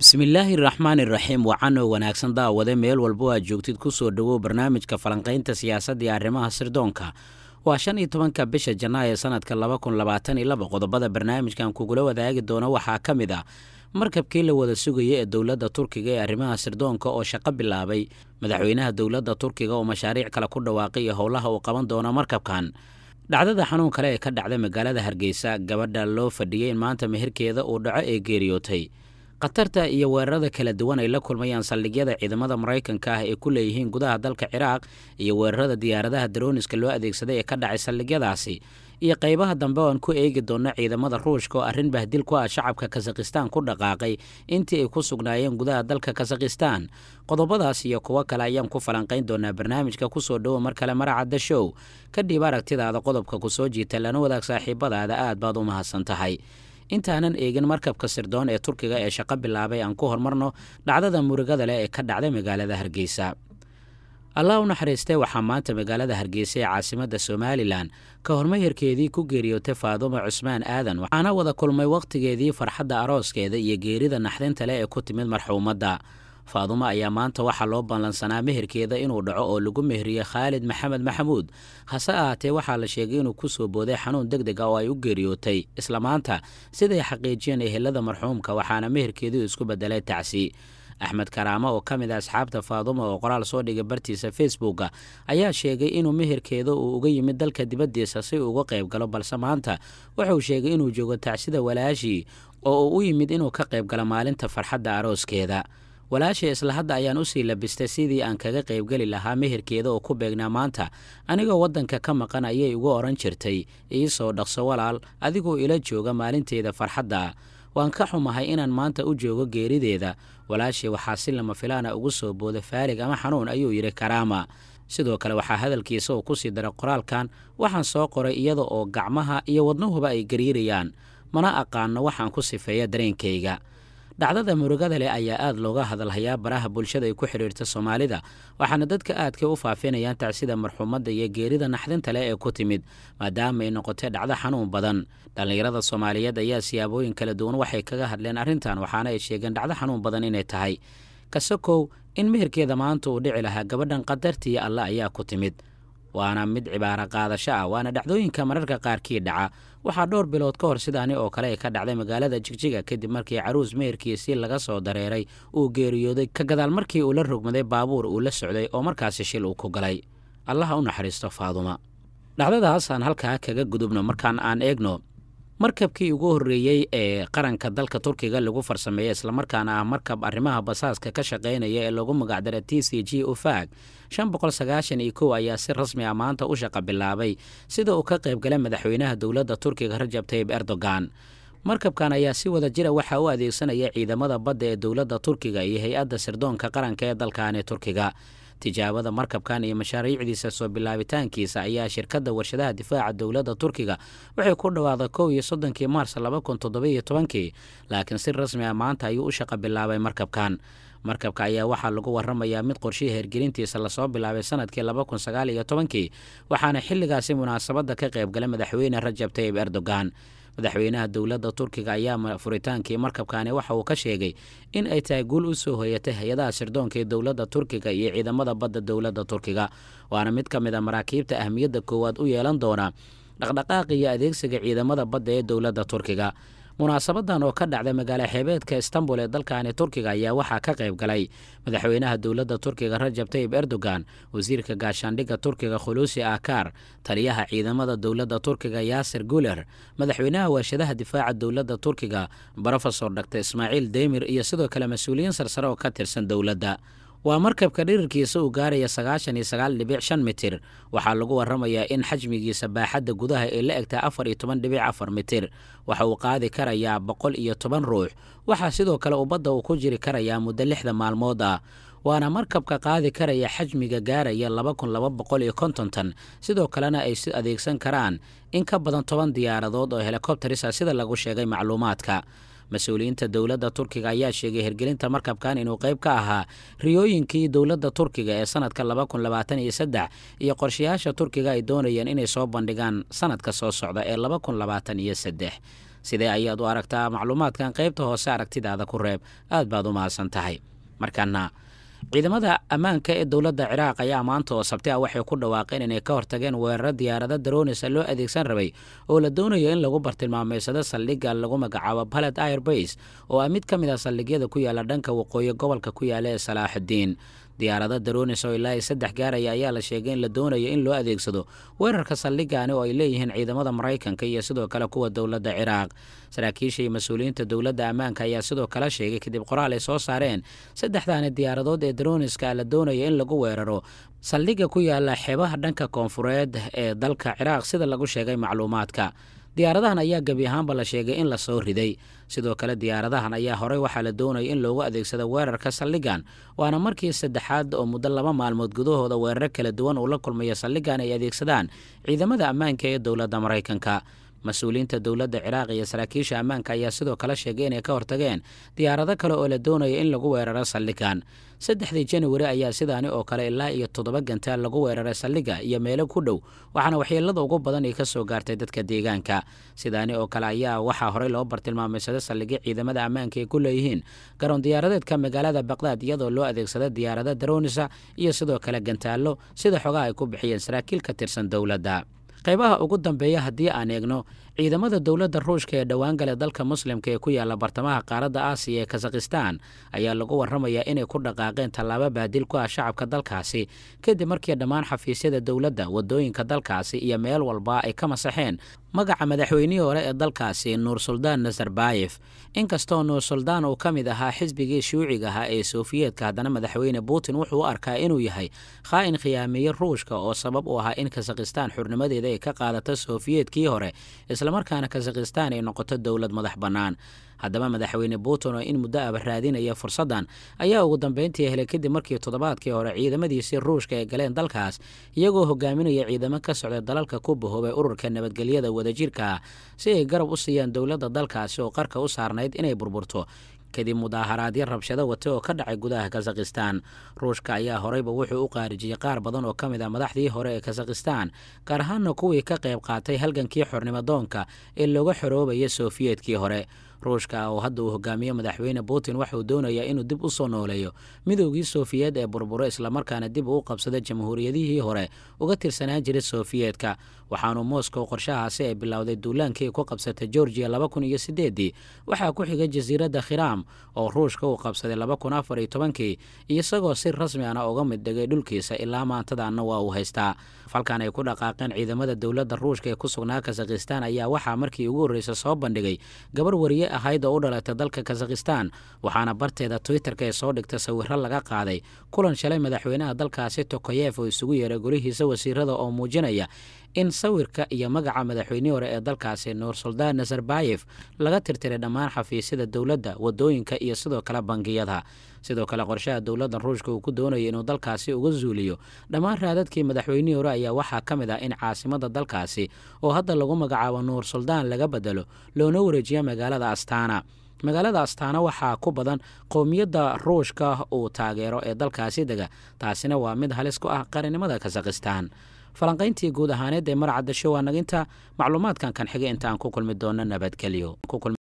bismillaahi raxmaan iraxiim wacanoo wanaagsan daawade meel walbo aad joogtid kusoo dhowow barnaamijka falanqaynta siyaasadda iyo arrimaha sirdoonka waa shan iyo tobanka bisha janaayo sanadka laba kun labaatan iyo laba qodobada barnaamijkan kugula wadaagi doono waxaa ka mid ah markabkii la wada sugaya ee dowladda turkiga ee arrimaha sirdoonka oo shaqo bilaabay madaxweynaha dowladda turkiga oo mashaariic kale ku dhawaaqay iyo howlaha uu qaban doono markabkan dhacdada xanuun kale ee ka dhacday magaalada hargeysa gabadha loo fadhiyey in maanta meherkeeda uu dhaco ee geeriyootay khatarta iyo weerarada kala duwan ay la kulmayaan saldhigyada ciidamada maraykanka ah ee ku leeyihiin gudaha dalka ciraaq iyo weerarada diyaaradaha darooniska loo adeegsaday ee ka dhacay saldhigyadaasi iyo qaybaha dambe oo aan ku eegi doonno ciidamada ruushka oo arrin bahdil ku ah shacabka kasakhistaan ku dhaqaaqay intii ay ku sugnaayeen gudaha dalka kasakhistaan qodobadaas iyo kuwo kale ayaan ku falanqayn doonaa barnaamijka kusoo dhowo mar kale maracadda show kadhib aragtidaada qodobka ku soo jiita lana wadaag saaxiibadaada aad baad u mahadsan tahay intaanan eegin markabka sirdoon ee turkiga ee shaqo bilaabay aan ku hormarno dhacdada murugada leh ee ka dhacday magaalada hargeysa allah u naxariistay waxaa maanta magaalada hargeysa ee caasimadda somalilan ka hormeherkeedii ku geeriyootay faadumo cusmaan aadan waxaana wada kulmay wakhtigeedii farxadda arooskeeda iyo geerida naxdinta leh ee ku timid marxuumadda faadumo ayaa maanta waxaa loo ballansanaa meherkeeda inuu dhaco oo lagu meheriyey khaalid maxamed maxamuud hase ahaatee waxaa la sheegay inuu ku soo booday xanuun deg deg ah oo ay u geeriyootay isla maanta siday xaqiijiyeen ehelada marxuumka waxaana meherkeedii isku bedelay tacsi axmed karaamo oo ka mid a asxaabta faadumo oo qoraal soo dhigay bartiisa facebooka ayaa sheegay inuu meherkeeda uu uga yimid dalka dibaddiisa si uu uga qayb galo balse maanta wuxuu sheegay inuu joogo tacsida walaashii oo uu u yimid inuu ka qayb galo maalinta farxadda arooskeeda walaashay isla hadda ayaan usii labistay sidii aan kaga qaybgeli lahaa meherkeeda oo ku beegnaa maanta anigoo waddanka ka maqan ayay igu odhan jirtay iisoo dhaqso walaal adigoo ila jooga maalinteeda farxadda waan ka xumahay inaan maanta u joogo geerideeda walaashay waxaa si lama filaana ugu soo booda faalig ama xanuun ayuu yidhi karaama sidoo kale waxaa hadalkiisa uu kusii daray qoraalkan waxaan soo qoray iyada oo gacmaha iyo wadnuhuba ay gariirayaan mana aqaano waxaan ku sifeeya dareenkayga dhacdada murugada leh ayaa aad looga hadalhayaa baraha bulshada ay ku xidhiirta soomaalida waxaana dadka aadka u faafinayaan tacsida marxuumadda iyo geerida naxdinta leh ee ku timid maadaama ay noqotay dhacdo xanuun badan dhallinyarada soomaaliyeed ayaa siyaabooyin kala duwan waxay kaga hadleen arrintan waxaana ay sheegeen dhacdo xanuun badan inay tahay kasakow in meherkeeda maanta uu dhici lahaa gabadhan qadartiiyo alle ayaa ku timid waana mid cibaaro qaadasho ah waana dhacdooyinka mararka qaarkii dhaca waxaa dhowr bilood ka hor sidaani oo kale ay ka dhacday magaalada jigjiga kadib markii caruus meherkiisii laga soo dareeray uu geeriyooday ka gadaal markii uu la rogmaday baabuur uu la socday oo markaasi shil uu ku galay allaha u naxariisto faaduma dhacdadaasaan halkaa kaga gudubno markaan aan eegno markabkii ugu horreeyey ee qaranka dalka turkiga lagu farsameeyey islamarkaana ah markab arrimaha basaaska ka shaqaynaya ee lagu magacdara t c g ufag shan boqol sagaashan iyo kow ayaa si rasmi ah maanta u shaqa bilaabay sida uu ka qayb galay madaxweynaha dowladda turkiga rajab tayib erdogan markabkan ayaa si wada jira waxaa u adeegsanaya ciidamada badda ee dowladda turkiga iyo hay-adda sirdoonka qaranka ee dalkaani turkiga tijaabada markabkan iyo mashaariicdiisa soo bilaabitaankiisa ayaa shirkadda warshadaha difaaca dowladda turkiga waxay ku dhawaaqday kow iyo soddonkii maars laba kun toddobiyo tobankii laakiin si rasmi ah maanta ayuu u shaqa bilaabay markabkan markabka ayaa waxaa lagu waramayaa mid qorshihii hergelintiisa lasoo bilaabay sanadkii laba kun sagaal iyo tobankii waxaana xilligaasi munaasabadda ka qayb galay madaxweyne rajab tayib erdogan madaxweynaha dowladda turkiga ayaa furitaankii markabkani waxa uu ka sheegay in ay tahay guul u soo hoyatay hay-adaha sirdoonka ee dowladda turkiga iyo ciidamada badda dowladda turkiga waana mid ka mid a maraakiibta ahmiyadda koowaad u yeelan doona dhaqdhaqaaqa iyo adeegsiga ciidamada badda ee dowladda turkiga munaasabadan oo ka dhacday magaalo xeebeedka istanbul ee dalkani turkiga ayaa waxaa ka qayb galay madaxweynaha dowladda turkiga rajab tayib erdogan wasiirka gaashaandhigga turkiga khuluusi akar taliyaha ciidamada dowladda turkiga yaasir guler madaxweynaha warshadaha difaaca dowladda turkiga brofesor dr ismaaciil demir iyo sidoo kale mas-uuliyiin sarsare oo ka tirsan dowladda waa markabka dhirirkiisa uu gaaraya sagaashan iyo sagaal dhibic shan mitir waxaa lagu waramayaa in xajmigiisa baaxadda gudaha ay la egtahay afar iyo toban dhibic afar mitir waxa uu qaadi karayaa boqol iyo toban ruux waxaa sidoo kale ubadda uu ku jiri karayaa muddo lixda maalmood ah waana markabka qaadi karaya xajmiga gaaraya laba kun laba boqol iyo konton tan sidoo kalena ay si adeegsan karaan in ka badan toban diyaaradood oo helikobteris ah sida lagu sheegay macluumaadka mas-uuliyiinta dowladda turkiga ayaa sheegay hergelinta markabkan inuu qayb ka ahaa riyooyinkii dowladda turkiga ee sanadka laba kun labaatan iyo saddex iyo qorshayaasha turkiga ay doonayeen inay soo bandhigaan sanadka soo socda ee laba kun labaatan iyo saddex sidee ayaad u aragtaa macluumaadkan qaybta hoose aragtidaada ku reeb aad baad u mahadsan tahay markaana ciidamada ammaanka ee dowladda ciraaq ayaa maanta oo sabti ah waxay ku dhawaaqeen inay ka hortageen weeraro diyaarado daroonisa loo adeegsan rabay oo la doonayo in lagu bartilmaameysado saldhigga lagu magacaabo baled airbase oo ah mid ka mid ah saldhigyada ku yaala dhanka waqooyi gobolka ku yaala ee salaaxudiin diyaarado daroonis oo ilaa saddex gaaraya ayaa la sheegay in la doonayo in loo adeegsado weerarka saldhigani oo ay leeyihiin ciidamada maraykanka iyo sidoo kale kuwa dowladda ciraaq saraakiisha iyo mas-uuliyiinta dowladda ammaanka ayaa sidoo kale sheegay kadib qoraal ay soo saareen saddexdaani diyaaradood ee daroniska la doonaya in lagu weeraro saldhigga ku yaala xeebaha dhanka koonfureed ee dalka ciraaq sida lagu sheegay macluumaadka diyaaradahan ayaa gebi ahaanba la sheegay in la soo riday sidoo kale diyaaradahan ayaa horey waxaa la doonaya in loogu adeegsado weerarka saldhigan waana markii saddexaad oo muddo laba maalmood gudahooda weeraro kala duwan uu la kulmayo saldhigan ay adeegsadaan ciidamada ammaanka ee dowladda maraykanka mas-uuliyiinta dowladda ciraaq iyo saraakiisha ammaanka ayaa sidoo kale sheegay inay ka hortageen diyaarado kale oo la doonaya in lagu weeraro saldhigan saddexdii januari ayaa sidaani oo kale ilaa iyo toddoba gantaal lagu weeraray saldhigga iyo meelo ku dhow waxaana waxyeelada ugu badan ay ka soo gaartay dadka deegaanka sidaani oo kale ayaa waxaa horey loo bartilmaameysada saldhigyo ciidamada ammaanka ay ku leeyihiin garoon diyaaradeedka magaalada baqdaad iyadoo loo adeegsada diyaarado daroonisa iyo sidoo kale gantaallo sida xogaha ay ku bixiyeen saraakiil ka tirsan dowladda qaybaha ugu dambeeya haddii aan eegno ciidamada dowladda ruushka ee dhowaan gale dalka muslimka ee ku yaala bartamaha qaaradda aasiya ee kazakhistan ayaa lagu warramayaa inay ku dhaqaaqeen tallaabo baadil ku ah shacabka dalkaasi kadib markii dhammaan xafiisyada dowladda waddooyinka dalkaasi iyo meel walba ay ka masaxeen magaca madaxweynihii hore ee dalkaasi nuur suldaan nazarbayef inkastoo nuur suldaan uu ka mid ahaa xisbigii shuuciga ahaa ee sofiyeetka haddana madaxweyne putin wuxuu u arkaa inuu yahay khaa'in khiyaameeye ruushka oo sabab u ahaa in kazakhistan xurnimadeeda ay ka qaadato sofiyeetkii hore islamarkaana kazakhistan ay noqoto dowlad madax bannaan haddaba madaxweyne putin oo in muddo aba raadinaya fursaddan ayaa ugu dambeyntii helay kadib markii toddobaadkii hore ciidamadiisii ruushka ay galeen dalkaas iyagoo hogaaminaya ciidamo ka socda dalalka ku bahoobay ururka nabadgelyada wadajirka ah si ay garab u siiyaan dowladda dalkaasi oo qarka u saarnayd inay burburto kadib mudaaharaadyo rabshado wata oo ka dhacay gudaha kazakhistan ruushka ayaa horeyba wuxuu u qaarijiyey qaar badan oo ka mid ah madaxdii hore ee kazakhistan gaar ahaana kuwii ka qayb qaatay halgankii xornimadoonka ee looga xoroobaya sofiyeetkii hore ruushka oo hadda uu hogaamiyo madaxweyne putin waxauu doonayaa inuu dib u soo nooleeyo midoogii sofiyeed ee burburo islamarkaana dib uu qabsada jamhuuriyadihii hore uga tirsanaan jiray sofiyeetka waxaanu moscow qorshahaasi ay bilowday duulaankii ku qabsatay georgiya laba kun iyo sideedii waxaa ku xigay jasiiradda khiram oo ruushka uu qabsaday laba kun afar iyo tobankii isagoo si rasmi ana uga mid dhigay dhulkiisa ilaa maantadaana waa uu haystaa falkan ay ku dhaqaaqeen ciidamada dowladda ruushka ee ku sugnaa kazakhistan ayaa waxaa markii ugu horreysa soo bandhigay gabar wariye ahayd oo u dhalatay dalka kazakhistan waxaana barteeda twitterka ee soo dhigta sawiro laga qaaday kulan shalay madaxweynaha dalkaasi tokoyef oo isugu yeeray golihiisa wasiirada oo muujinaya in sawirka iyo magaca madaxweynihii hore ee dalkaasi nuur suldaan nazarbayef laga tirtiray dhammaan xafiisyada dowladda waddooyinka iyo sidoo kale bangiyada sidoo kale qorshaha dowladda ruushka uu ku doonaya inuu dalkaasi uga zuuliyo dhammaan raadadkii madaxweynihii hore ayaa waxaa ka mid ah in caasimada dalkaasi oo hadda lagu magacaabo nuur suldaan laga bedelo loona wareejiya magaalada astaana magaalada astaana waxaa ku badan qowmiyadda ruushka uu taageero ee dalkaasi dega taasina waa mid halis ku ah qarinimada kazakhistan falanqayntii guud ahaaneed ee marcadda show anaginta macluumaadkan kan xiga inta aan ku kulmi doono nabadgelyo